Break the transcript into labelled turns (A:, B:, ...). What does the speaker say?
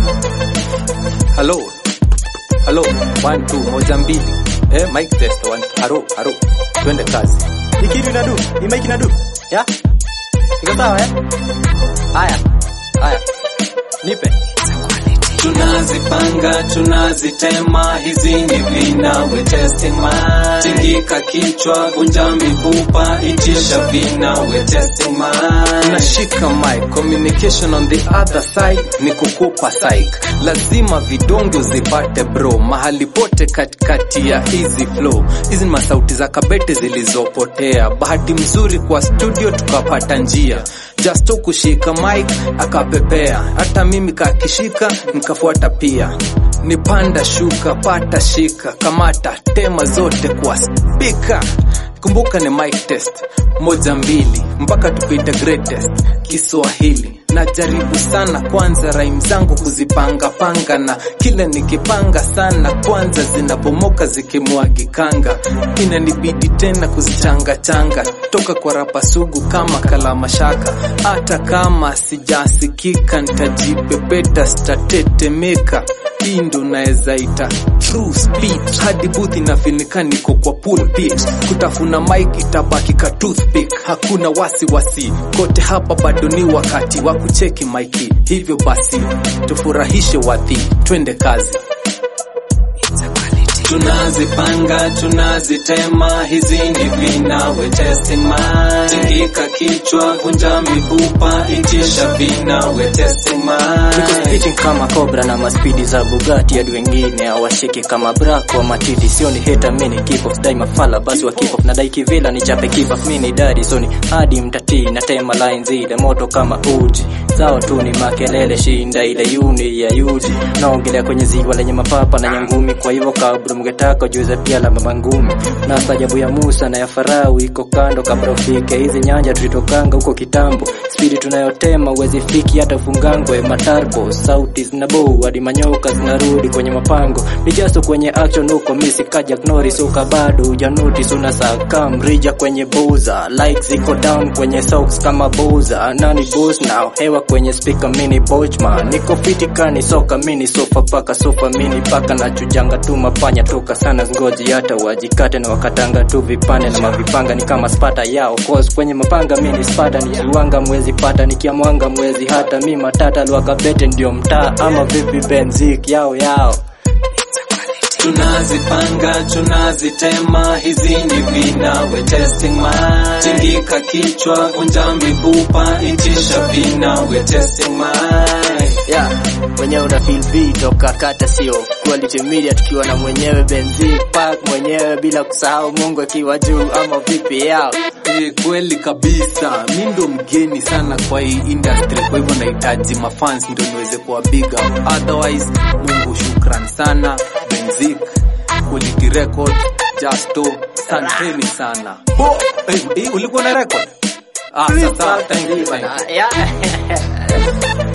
A: Halo. Halo. One, two, moja mbili. Eh, mic test. One, haro, haro. Twende kazi.
B: Hii kitu inadu, hii mic inadu. Ya? Iko sawa eh? Haya. Haya. Nipe.
A: Tunazipanga, tunazitema, hizi ni vina, we testing mind. Tingika kichwa, vunja mifupa, itisha vina, we testing mind. Nashika mic, communication on the other side ni kukupa psych. Lazima vidongo zipate bro, mahali pote katikati ya hizi flow. Hizi ni masauti za kabete zilizopotea, bahati mzuri kwa studio tukapata njia Justo kushika mic akapepea, hata mimi kakishika nikafuata pia. Nipanda shuka, pata shika, kamata tema zote kwa spika. Kumbuka ni mic test moja mbili mpaka tupite greatest Kiswahili. Najaribu sana kwanza rhyme zangu kuzipanga panga, na kile nikipanga sana kwanza zinapomoka zikimwagikanga, inanibidi tena kuzichanga changa toka kwa rapa sugu kama kalama shaka. Hata kama sijasikika nitajipepeta, sitatetemeka hii ndo naweza ita true speech hadi booth inafinika niko kwa pulpit kutafuna mic itabaki ka toothpick hakuna wasi wasi kote hapa bado ni wakati wa kucheki maiki hivyo basi tufurahishe wadhi twende kazi tunazipanga tunazitema hizi ni vina we testing mind tingika kichwa vunja mifupa itisha vina we testing mind
B: Niko speeching kama Cobra na maspidi za Bugatti hadi wengine hawashiki kama Brack wa matiti sio ni hater mini keep off dai mafala basi wa keep off na dai kivila ni chape keep off mini daddy so ni hadi mtatii na tema lines ile moto kama uji zao tu ni makelele shinda ile uni ya yuji naongelea kwenye ziwa lenye mapapa na nyangumi kwa hivyo kabla mngetaka juza pia la mama ngumi na stajabu ya Musa na ya Farao iko kando kabla ufike hizi nyanja tulitokanga huko kitambo spidi tunayotema uwezi fiki hata ufungangwe matarbo sauti zinabo hadi manyoka zinarudi kwenye mapango mijaso kwenye action huko misi kaja knori suka bado ujanuti una saka mrija kwenye boza like ziko down kwenye socks kama boza nani boss now hewa kwenye speaker mini bochman niko fiti kani soka mini sofa paka sofa mini paka na chujanga tu mapanya toka sana ngoji hata wajikate na wakatanga tu vipande na mavipanga ni kama spata yao cause kwenye mapanga mini spata nikiwanga mwezi pata nikiamwanga mwezi hata mi matata lwakabete ndio mtaa ama vipi benzik yao yao
A: tunazipanga tunazitema hizi ni vina we testing mind tingika kichwa vunja mifupa itisha vina we testing mind
B: yeah mwenyewe una feel beat toka kata sio quality media tukiwa na mwenyewe benzi park mwenyewe bila kusahau mungu akiwa juu ama vipi yao
A: Eh, kweli kabisa mi ndo mgeni sana kwa hii industry kwa hivyo nahitaji mafans ndo niweze kuwa big up otherwise mungu shukran sana benzik quality record justo santeni sana oh, eh, eh, ulikuwa na record ah, sasa thank you, thank you.
B: yeah